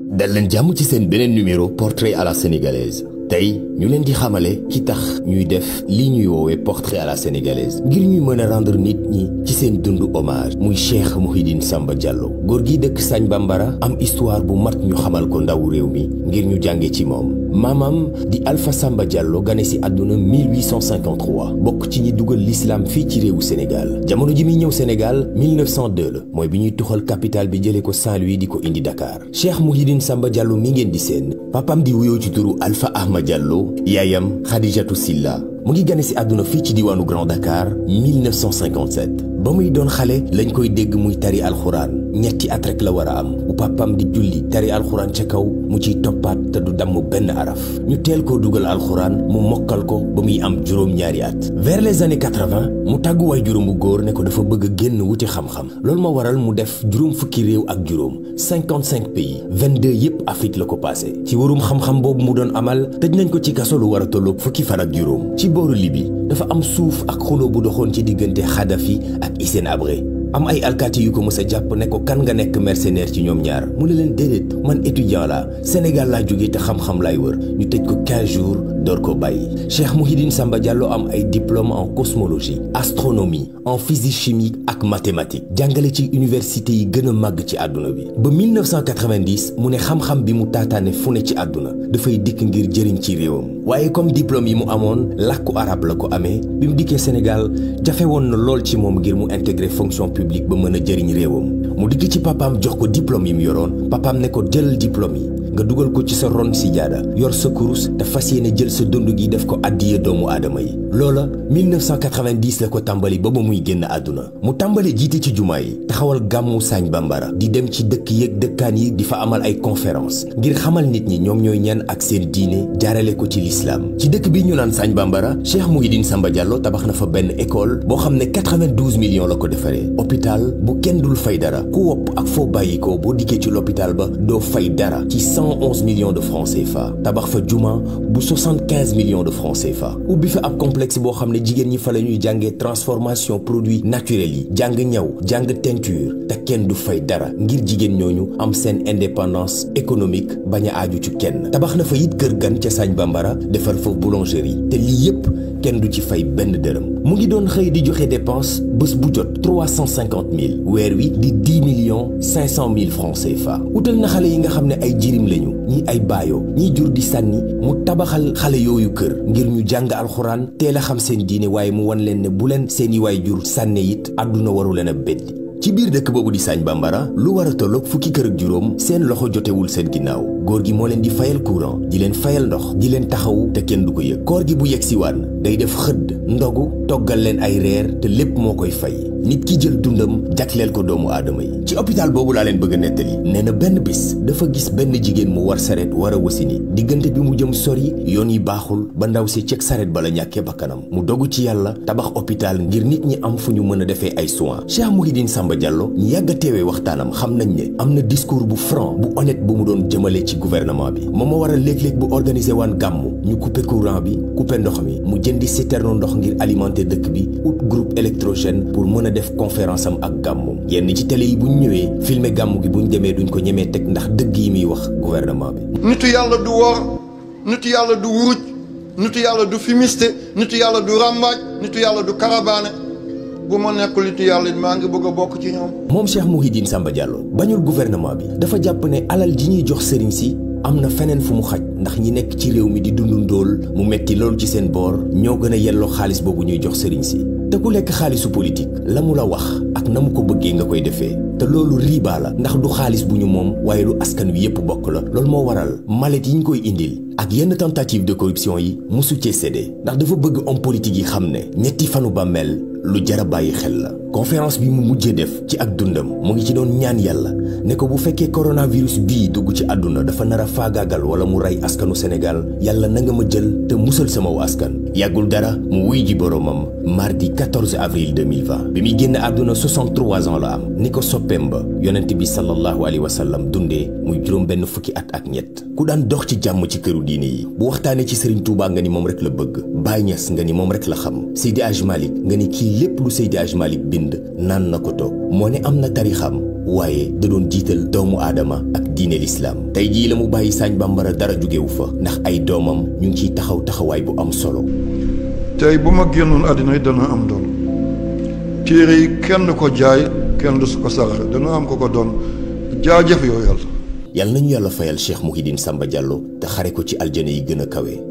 dal leen jàmm ci seen beneen numéro portrait à la sénégalaise tey ñu leen di xamale ki tax ñuy def li ñuy woowee portrait à la sénégalaise ngir ñuy mën a rendre nit ñi ci seen dund hommage muy Cheikh Mouhidine Samba Diallo góor gi dëkk Sagne Bambara am histoire bu mat ñu xamal ko ndawu réew mi ngir ñu jànge ci moom maamam di Alpha Samba Diallo gane si àdduna 1853 bokk ci ñi dugal l'islam fii ci réewu Sénégal jamono ji muy ñëw Sénégal 1902 la mooy bi ñuy tuxal capital bi jëlee ko Saint-Louis di ko indi Dakar Cheikh Mouhidine Samba Diallo mi ngeen di seen papam di wuyoo ci turu Alpha Ahmad Diallo yaayam Khadijatu Silla mu ngi gane si àdduna fii ci diwaanu Grand Dakar 1957 ba muy doon xale lañ koy dégg muy tari alxuraan ñetti at rek la war a am bu papam di julli tari alxuraan ca kaw mu ciy toppaat te du damm benn araf ñu teel koo dugal alxuraan mu mokkal ko ba muy am juróom-ñaari at vers les années 80 mu tàggu waay juróom bu góor ne ko dafa bëgg a génn wuti xam-xam loolu ma waral mu def juróom fukki réew ak juróom 55 pays 22 yépp Afrique la ko passé ci warum xam-xam boobu mu doon amal tëj nañ ko ci kaso lu war a tolloog fukki fan ak juróom ci booru Libi dafa am suuf ak xuloo bu doxoon ci diggante Kadhafi ak Hissène Habré am ay alkaati yu ko mës a jàpp ne ko kan nga nekk mercenaire ci ñoom ñaar mu ne leen déedéet man étudiant la Sénégal laa jógee te xam-xam laay wër ñu tëj ko 15 jours door ko bàyyi Cheikh Mouhidine Samba Diallo am ay diplôme en cosmologie astronomie en physique chimique ak mathématique jàngale ci université yi gën a màgg ci àdduna bi ba 1990 mu ne xam-xam bi mu taataane fu ne ci àdduna dafay dikk ngir jëriñ ci réewam waaye comme diplôme yi mu amoon làkku arab la ko amee bi mu dikkee Sénégal jafe woon na lool ci moom ngir mu intégrer fonction publique ba mën a jëriñ réewam mu dikk ci papaam jox ko diplôme yi mu yoroon papaam ne ko jëlal diplôme yi nga dugal ko ci sa ron si jaada yor sa kurus te fas yéene jël sa dund gi def ko addiye doomu aadama yi loola 1990 la ko tàmbali ba ba muy génn àdduna mu tàmbale jiite ci jumaa yi taxawal gàmmu Sagne Bambara di dem ci dëkk yeeg dëkkaan yi di fa amal ay conférence ngir xamal nit ñi ñoom ñooy ñan ak seen diine jaarale ko ci lislaam ci dëkk bi ñu naan Sagne Bambara Cheikh Mouhidine Samba Diallo tabax na fa benn école boo xam ne 92 millions la ko defaree hôpital bu kenn dul fay dara ku wopp ak foo bàyyi ko boo dikkee ci l'hôpital ba doo fay dara ci 111 millions de francs CFA tabax fa juma bu 75 millions de francs CFA ubbi fa ab complexe boo xam ne jigéen ñi fa la ñuy jàngee transformation produits naturels yi jàng ñaw jàng teinture te kenn du fay dara ngir jigéen ñooñu am seen indépendance économique bañ a aaju ci kenn tabax na fa it kër gan ca Sagne Bambara defar fa boulangerie te lii yépp kenn du ci fay benn dërëm mu ngi doon xëy di joxe dépense bés bu jot 350 000 weer wi di 10 millions 500 000 francs CFA utal na xale yi nga xam ne ay jirim lañu ñii ay baayoo ñii jur di sànni mu tabaxal xale yooyu kër ngir ñu jàng alxuraan teel a xam seen diine waaye mu wan leen ne bu leen seeni waay jur sànne it àdduna waru leen a beddi ci biir dëkk boobu di Sagne Bambara lu war a tolloog fukki kër ak juróom seen loxo jotewul seen ginnaaw góor gi moo leen di fayal courant di leen fayal ndox di leen taxawu te kenn du ko yëg koor gi bu yegg si waan day def xëdd ndogu toggal leen ay reer te lépp moo koy fay nit ki jël dundam jagleel ko doomu aadama yi ci hôpital boobu laa leen bëgg a nettali nee na benn bis dafa gis benn jigéen mu war saret war a wasini diggante bi mu jëm sori yoon yi baaxul ba ndaw si ceg saret ba la ñàkkee bakkanam mu dogu ci yàlla tabax hôpital ngir nit ñi am fu ñu mën a defee ay soins Cheikh Mouhidine Samba Diallo ñi yàgg a teewee waxtaanam xam nañ ne am na discours bu franc bu honnête bu mu doon jëmale ci gouvernement bi moom moo waral léeg-léeg bu organiser waan gàmmu ñu couper courant bi couper ndox mi mu jëndi citerne ndox ngir alimenter dëkk bi ut groupe électrogène pour mën a def conférence am ak gàmmu yenn ci télé yi bu ñu ñëwee filmer gàmmu gi bu ñu demee duñ ko ñemee teg ndax dëgg yi muy wax gouvernement bi. nitu yàlla du wor nitu yàlla du wuruj nitu yàlla du fumiste nitu yàlla du ràmbaaj nitu yàlla du karabaane bu ma nekkul nitu yàlla maa ngi bëgg a bokk ci ñoom. moom Cheikh Mouhidine Samba Diallo bañul gouvernement bi dafa jàpp ne alal ji ñuy jox sëriñ si. am na feneen fu mu xaj ndax ñi nekk ci réew mi di dundu ndóol mu metti loolu ci seen boor ñoo gën a yelloo xaalis boobu ñuy jox sëriñ si te ku lekk xaalisu politique la mu la wax ak na mu ko bëggee nga koy defee te loolu riibaa la ndax du xaalis bu ñu moom waaye lu askan wi yépp bokk la loolu moo waral malet yi ñu koy indil ak yenn tentative de corruption yi musu cee séddee ndax dafa bëgg homme politique yi xam ne ñetti fanu bàmmeel lu jara bàyyi xel la conférence bi mu mujjee def ci ak dundam mu ngi ci doon ñaan yàlla ne ko bu fekkee coronavirus bii dugg ci àdduna dafa nar a faagaagal wala mu rey askanu Sénégal yàlla na nga ma jël te musal sama wu askan yàggul dara mu wuy ji boroomam mardi 14 avril 2020 bi muy génn àdduna 63 ans la am ni ko soppeem ba yonent bi sallallahu alayhi wa sallam dundee muy juróom benn fukki at ak ñett ku daan dox ci jàmm ci këru diine yi bu waxtaanee ci Serigne Touba nga ni moom rek la bëgg Baye Niass nga ni moom rek la xam Seydi Hadj Malick nga ni kii lépp lu Seydi Hadj Malick bind naan na ko toog moo ne am na tarixam waaye da doon jiital doomu aadama ak diine lislaam tey jii la mu bàyyi Sagne Bambara dara jógewu fa ndax ay doomam ñu ngi ciy taxaw taxawaay bu am solo tey bu ma génnoon àddina yi dana am doon téere yi kenn ko jaay kenn du su ko saraxe dana am ko ko doon jaajëf yow yàlla yal nañu yàlla fayal Cheikh Mouhidine Samba Diallo te xare ko ci aljana yi gën a kawe